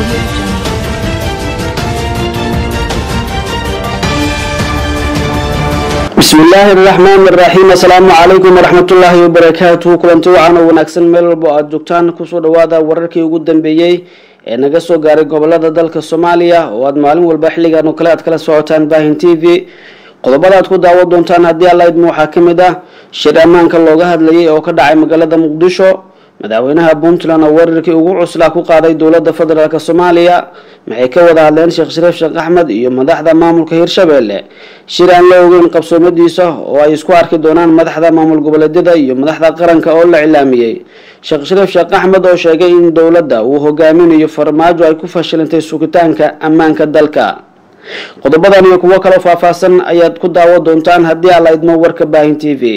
bismi illaahi araxmaan iraxiim assalaamu calaykum waraxmatullaahi wabarakaatuhu kulanti wacan oo wanaagsan meel walbo aada joogtaan kusoo dhawaada wararkii ugu dambeeyey ee naga soo gaaray gobolada dalka soomaaliya oo aada maalin walba xilligan oo kale aad kala socotaan baahin t v qodobada aad ku daawan doontaan haddii alla idmo waxaa ka mid ah shir ammaanka looga hadlayay oo ka dhacay magaalada muqdisho madaxweynaha puntland oo weerarkii ugu cuslaa ku qaaday dowladda federaalk soomaaliya maxay ka wada hadleen sheekh shariif sheekh axmed iyo madaxda maamulka hirshabelle shir aan la ogeyn qabsoomadiisa oo ay isku arki doonaan madaxda maamul goboleedyada iyo madaxda qaranka oo la cilaamiyey sheekh shariif sheekh axmed oo sheegay in dowladda uu hogaaminayo farmaajo ay ku fashilantay sugitaanka ammaanka dalka qodobadan iyo kuwo kaloo faahfaahsan ayaad ku daawo doontaan haddii alla idmo warka baahin t v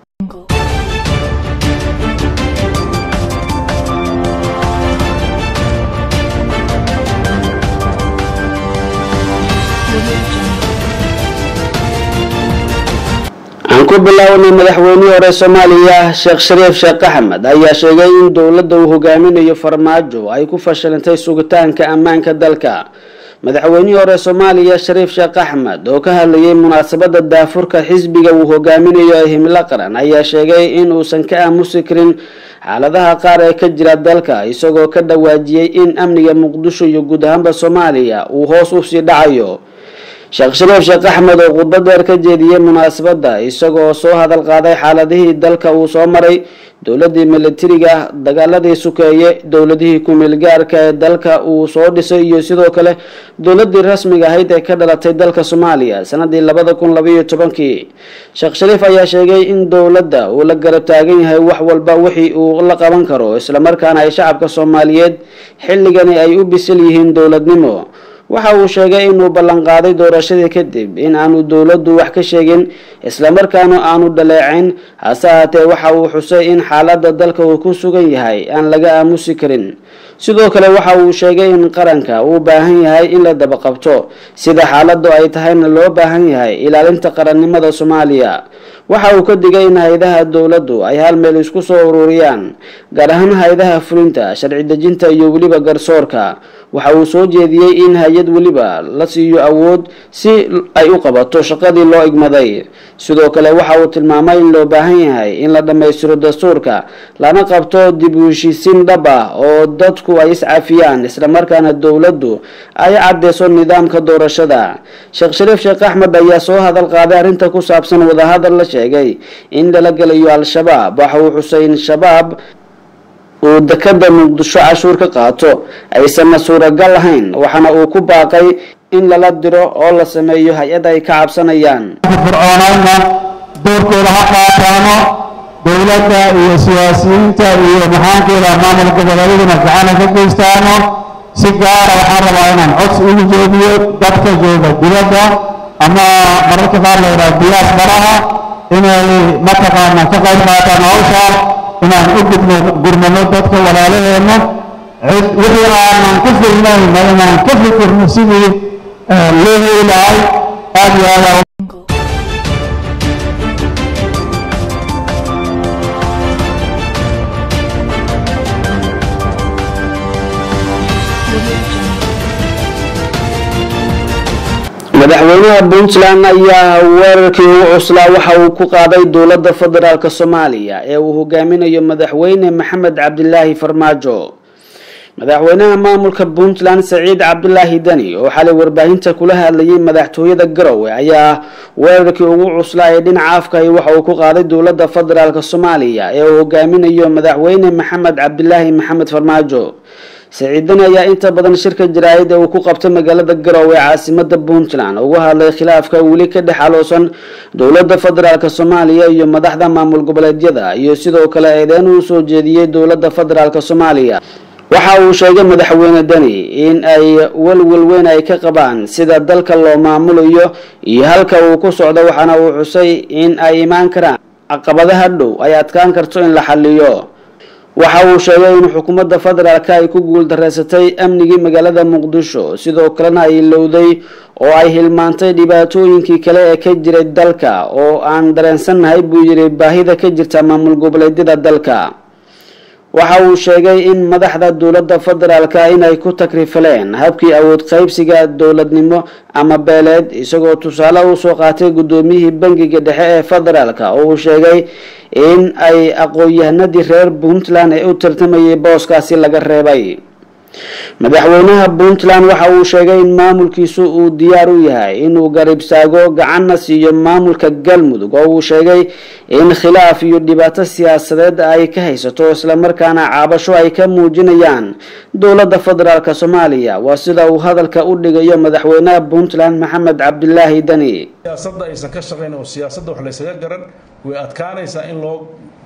aan ku bilaawnay madaxweynihii hore soomaaliya sheekh shariif sheekh axmed ayaa sheegay in dowladda uu hogaaminayo farmaajo ay ku fashilantay sugitaanka ammaanka dalka madaxweynihii hore soomaaliya shariif sheekh axmed oo ka hadlayay munaasabada daafurka xisbiga uu hogaaminayo ee himilo qaran ayaa sheegay in uusan ka aamusi karin xaaladaha qaar ee ka jira dalka isagoo ka dhawaajiyey in amniga muqdisho iyo guud ahaanba soomaaliya uu hoos usii dhacayo sheekh shariif sheekh axmed oo khudbad dheer ka jeediyey munaasabadda isagoo soo hadal qaaday xaaladihii dalka uu soo maray dowladii militariga dagaaladii sukeeye dowladihii ku-meelgaarka ee dalka uu soo dhisay iyo sidoo kale dowladii rasmiga ahayd ee ka dhalatay dalka soomaaliya sanadii labada kun labaiyo tobankii sheekh shariif ayaa sheegay in dowladda uu la garab taagan yahay wax walba wixii uu la qaban karo islamarkaana ay shacabka soomaaliyeed xilligani ay u bisil yihiin dowladnimo waxa uu sheegay inuu ballanqaaday doorashadii kadib in aanu dowladdu wax ka sheegin islamarkaana aanu dhaleecayn hase haatee waxa uu xusay in xaaladda dalka uu ku sugan yahay aan laga aamusi karin sidoo kale waxa uu sheegay in qaranka uu baahan yahay in la dabaqabto sida xaaladdu ay tahayna loo baahan yahay ilaalinta qarannimada soomaaliya waxa uu ka digay in hay-adaha dowladdu ay hal meel isku soo ururiyaan gaar ahaan hay-adaha fulinta sharci dejinta iyo weliba garsoorka waxa uu soo jeediyey in hay-ad weliba la siiyo awood si ay u qabato shaqadii loo igmaday sidoo kale waxa uu tilmaamay in loo baahan yahay in la dhammaystiro dastuurka lana qabto dib u heshiisiin dhab ah oo dadku ay iscafiyaan islamarkaana dowladdu ay cadeyso nidaamka doorashada sheekh shariif sheekh axmed ayaa soo hadal qaaday arrinta ku saabsan wadahadal la sheegay in lala gelayo al-shabaab waxa uu xusay in shabaab uu dekada muqdisho cashuur ka qaato aysanna suuragal ahayn waxaana uu ku baaqay in lala diro oo la sameeyo hay-ad ay ka cabsanayaan fircoonayna doorkooda ha qaataano dowladda iyo siyaasiyiinta iyo maxaankeeda maamul goboleedyaduna gacana ka geystaano si gaara waxaan rabaa inaan codsi ugu jeediyo dadka jooga dibadda ama mararka qaar la yidhaha diyaas baraha inay mataqaana ka qayb qaataan hawsha inaan u gudno gurmano dadka walaalaheenna wixii aanan ka filnayna inaan ka fikirno sidii loo heli lahay aad iyo aad madaxweynaha puntland ayaa weerarkii ugu cuslaa waxa uu ku qaaday dowladda federaalk soomaaliya ee uu hogaaminayo madaxweyne maxamed cabdilaahi farmaajo madaxweynaha maamulka puntland saciid cabdulaahi deni oo xalay warbaahinta kula hadlayay madaxtooyada garowe ayaa weerarkii ugu cuslaa ee dhinaca afkahi waxa uu ku qaaday dowladda federaalk soomaaliya ee uu hogaaminayo madaxweyne maxamed cabdilaahi maxamed farmaajo saciidani ayaa inta badan shirka jaraa'id ee uu ku qabtay magaalada garowe ee caasimada puntland uga hadlay khilaafka weli ka dhex aloosan dowladda federaalk soomaaliya iyo madaxda maamul goboleedyada iyo sidoo kale eedeyn uu soo jeediyey dowladda federaalk soomaaliya waxa uu sheegay madaxweyne deni in ay welwel weyn ay ka qabaan sida dalka loo maamulayo iyo halka uu ku socdo waxaana uu xusay in ay imaan karaan caqabadaha dhow ay adkaan karto in la xaliyo waxa uu sheegay in xukuumadda federaalka ay ku guuldareysatay amnigii magaalada muqdisho sidoo kalena ay lowday oo ay hilmaantay dhibaatooyinkii kale ee ka jiray dalka oo aan dareensannahay buu yidhi baahida ka jirta maamul goboleedyada dalka waxa uu sheegay in madaxda dowladda federaalka inay ku takrifaleen habkii awood qaybsiga dowladnimo ama beeleed isagoo tusaale usoo qaatay guddoomiyihii bangiga dhexe ee federaalka oo uu sheegay in ay aqoon-yahanadii reer puntland ee u tartamayay booskaasi laga reebay madaxweynaha puntland waxa uu sheegay in maamulkiisu uu diyaar u yahay inuu garibsaago gacanna siiyo maamulka galmudug oo uu sheegay in khilaaf iyo dhibaato siyaasadeed ay ka haysato islamarkaana caabasho ay ka muujinayaan dowladda federaalk soomaaliya waa sida uu hadalka u dhigayo madaxweynaha puntland maxamed cabdilaahi dani siyaasadda aysan ka shaqayn oo siyaasadda wax laysaga garan way adkaanaysaa in loo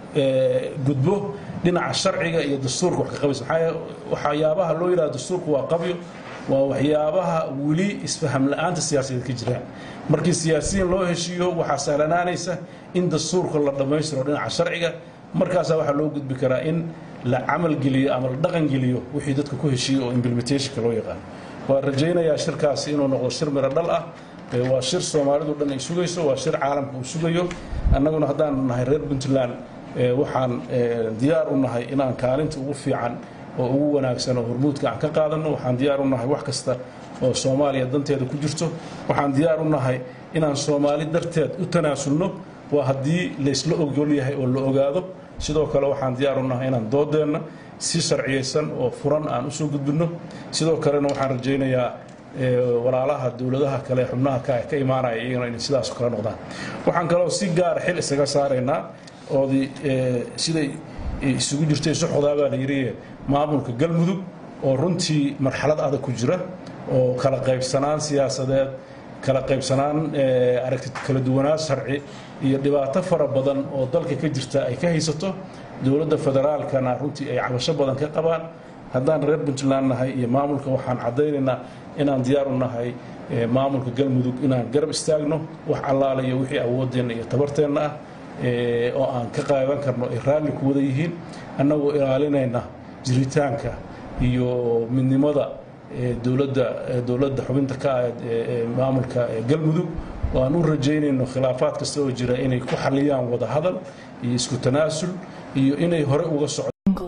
gudbo dhinaca sharciga iyo dastuurka wax ka qabaysa waxyaabaha loo yidhaha dastuurku waa qabyo waa waxyaabaha weli isfaham la-aanta siyaasadeed ka jiraan markii siyaasiyiin loo heshiiyo waxaa sahlanaanaysa in dastuurka la dhammaystiro dhinaca sharciga markaasaa waxaa loo gudbi karaa in la camalgeliyo ama la dhaqangeliyo wixii dadka ku heshiiyo oo implementationka loo yaqaan waa rajaynayaa shirkaasi inuu noqdo shir miro dhal ah waa shir soomaalidu dhan ay sugayso waa shir caalamka uu sugayo annaguna haddaan nahay reer puntland waxaan diyaar u nahay inaan kaalinta ugu fiican oo ugu wanaagsan oo hormuudka aan ka qaadano waxaan diyaar u nahay wax kasta oo soomaaliya danteeda ku jirto waxaan diyaar u nahay inaan soomaali darteed u tanaasulno waa haddii laysla ogol yahay oo la ogaado sidoo kale waxaan diyaar u nahay inaan doodeenna si sharciyaysan oo furan aan usoo gudbinno sidoo kalena waxaan rajaynayaa walaalaha dowladaha kale xubnaha ka imaanaya iyagana inay sidaas kala noqdaan waxaan kaloo si gaara xil isaga saaraynaa oodii siday isugu jirtay soxodaabaa la yidhi maamulka galmudug oo runtii marxalad adag ku jira oo kala qaybsanaan siyaasadeed kala qaybsanaan aragti kala duwanaan sharci iyo dhibaato fara badan oo dalka ka jirta ay ka haysato dowladda federaalkana runtii ay cabasho badan ka qabaan haddaan reer puntland nahay iyo maamulka waxaan caddaynaynaa inaan diyaar u nahay maamulka galmudug inaan garab istaagno wax allaala iyo wixii awooddeenna iyo tabarteenna ah oo aan ka qaadan karno ay raalli ku wada yihiin annagoo ilaalinayna jiritaanka iyo midnimada dowladda dowladda xubinta ka ah maamulka galmudug oo aan u rajaynayno khilaafaad kasta oo jira inay ku xaliyaan wada hadal iyo isku tanaasul iyo inay hore uga socdo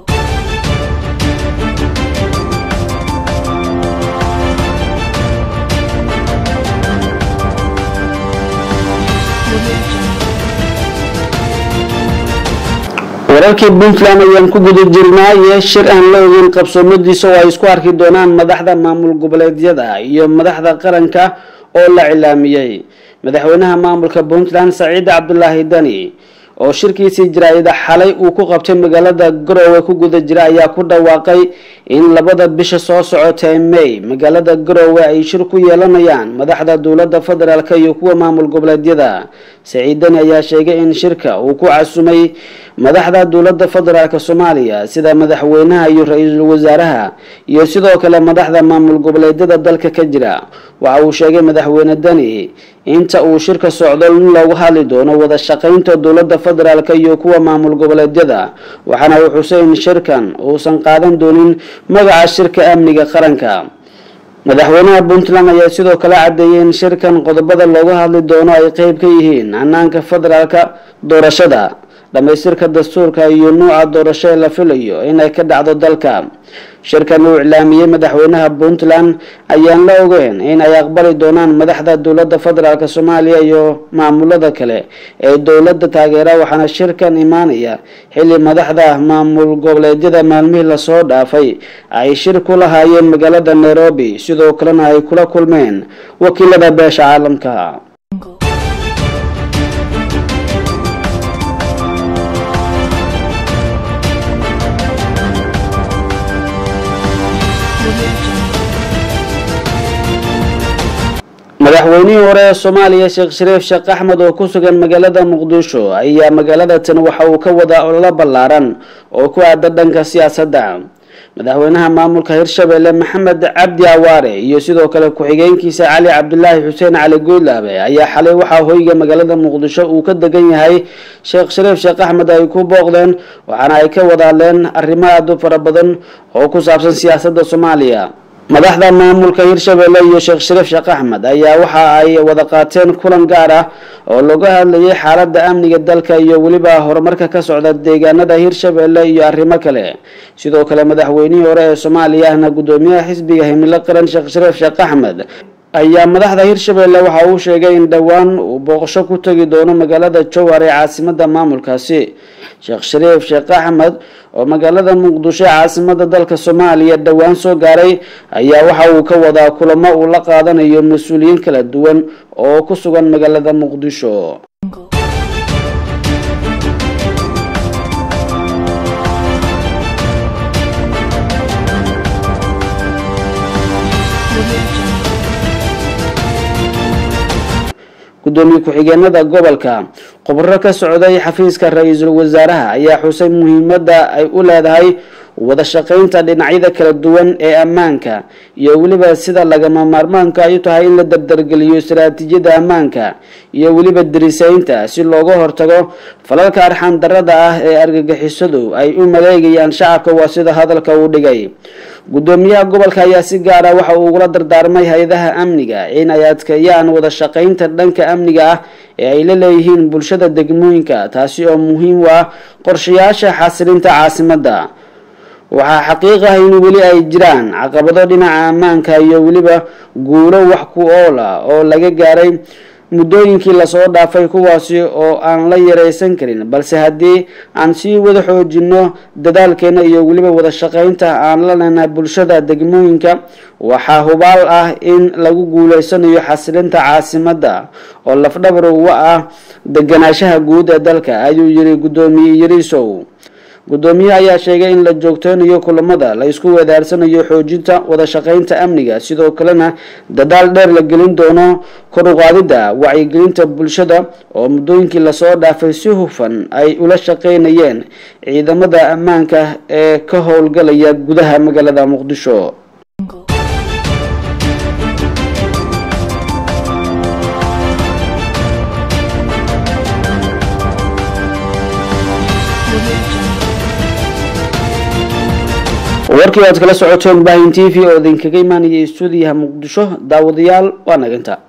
wararkii puntland ayaan ku guda jirnaa iyo shir aan la ogeyn qabsoomadiisa oo ay isku arki doonaan madaxda maamul goboleedyada iyo madaxda qaranka oo la cilaamiyey madaxweynaha maamulka puntland saciid cabdulaahi dani oo shirkiisii jaraa'ida xalay uu ku qabtay magaalada garowe ku guda jira ayaa ku dhawaaqay in labada bisha soo socota ee may magaalada garowe ay shir ku yeelanayaan madaxda dowladda federaalk iyo kuwa maamul goboleedyada saciid dani ayaa sheegay in shirka uu ku casumay madaxda dowladda federaalk soomaaliya sida madaxweynaha iyo ra-iisul wasaaraha iyo sidoo kale madaxda maamul goboleedyada dalka ka jira waxa uu sheegay madaxweyne dani inta uu shirka socdo in loogu hadli doono wada shaqaynta dowladda federaalk iyo kuwa maamul goboleedyada waxaana uu xusay in shirkan uusan qaadan doonin magaca shirka amniga qaranka madaxweynaha puntland ayaa sidoo kale cadeeyay in shirkan qodobada looga hadli doono ay qeyb ka yihiin hanaanka federaalka doorashada dhamaystirka dastuurka iyo nuuca doorasho ee la filayo inay ka dhacdo dalka shirkan uu iclaamiyey madaxweynaha puntland ayaan la ogeyn in ay aqbali doonaan madaxda dowladda federaalk soomaaliya iyo maamulada kale ee dowladda taageera waxaana shirkan imaanaya xilli madaxda maamul goboleedyada maalmihii lasoo dhaafay ay shir ku lahaayeen magaalada nairobi sidoo kalena ay kula kulmeen wakiilada beesha caalamka madaxweynihii hore ee soomaaliya sheekh shariif sheekh axmed oo ku sugan magaalada muqdisho ayaa magaalada tan waxa uu ka wadaa ololo ballaaran oo ku aada dhanka siyaasadda madaxweynaha maamulka hirshabelle maxamed cabdi awaare iyo sidoo kale ku-xigeenkiisa cali cabdulaahi xuseen cali goydlaabe ayaa xalay waxaa hoyga magaalada muqdisho uu ka degan yahay sheekh shariif sheekh axmed ay ku booqdeen waxaana ay ka wada hadleen arrimo aada u fara badan oo ku saabsan siyaasadda soomaaliya madaxda maamulka hirshabelle iyo sheekh shariif sheekh axmed ayaa waxa ay wada qaateen kulan gaar ah oo looga hadlayay xaalada amniga dalka iyo weliba horumarka ka socda deegaanada hirshabelle iyo arrimo kale sidoo kale madaxweynihii hore ee soomaaliya ahna gudoomiyaha xisbiga himilo qaran sheekh shariif sheekh axmed ayaa madaxda hirshabelle waxa uu sheegay in dhowaan uu booqasho ku tegi doono magaalada jowhar ee caasimada maamulkaasi sheekh shariif sheekh axmed oo magaalada muqdisho ee caasimada dalka soomaaliya dhowaan soo gaaray ayaa waxa uu ka wadaa kulamo uu la qaadanayo mas-uuliyiin kala duwan oo ku sugan magaalada muqdisho gudoomiye ku-xigeenada gobolka khubro ka socday xafiiska ra-iisul wasaaraha ayaa xusay muhiimada ay u leedahay wada shaqeynta dhinacyada kala duwan ee ammaanka iyo weliba sida lagama maarmaanka ay u tahay in la dardargeliyo istaraatiijiyada ammaanka iyo weliba dirisaynta si looga hortago falalka arxan darada ah ee argagixisadu ay u maleegayaan shacabka waa sida hadalka uu dhigay gudoomiyaha gobolka ayaa si gaara waxa uu ugula dardaarmay hay-adaha amniga in ay adkeeyaan wada shaqeynta dhanka amniga ah ee ay la leeyihiin bulshada degmooyinka taasi oo muhiim u ah qorshayaasha xasilinta caasimadda waxaa xaqiiq ah in weli ay jiraan caqabado dhinaca ammaanka iyo weliba guulo wax ku ool ah oo laga gaaray muddooyinkii lasoo dhaafay kuwaasi oo aan la yareysan karin balse haddii aan sii wada xoojino dadaalkeena iyo weliba wada shaqeynta aan la lena bulshada degmooyinka waxaa hubaal ah in lagu guuleysanayo xasilinta caasimadda oo lafdhabar uga ah deganaanshaha guud ee dalka ayuu yiri guddoomiye yariisow gudoomiye ayaa sheegay in la joogteynayo kulamada la isku wadaarsanayo xoojinta wada shaqeynta amniga sidoo kalena dadaal dheer la gelin doono kor uqaadida wacyigelinta bulshada oo muddooyinkii lasoo dhaafay si hufan ay ula shaqeynayeen ciidamada ammaanka ee ka howlgalaya gudaha magaalada muqdisho warkii aad kala socoteen bahin t v oo idinkaga imaanaya stuudiyaha muqdisho daawadayaal waa naginta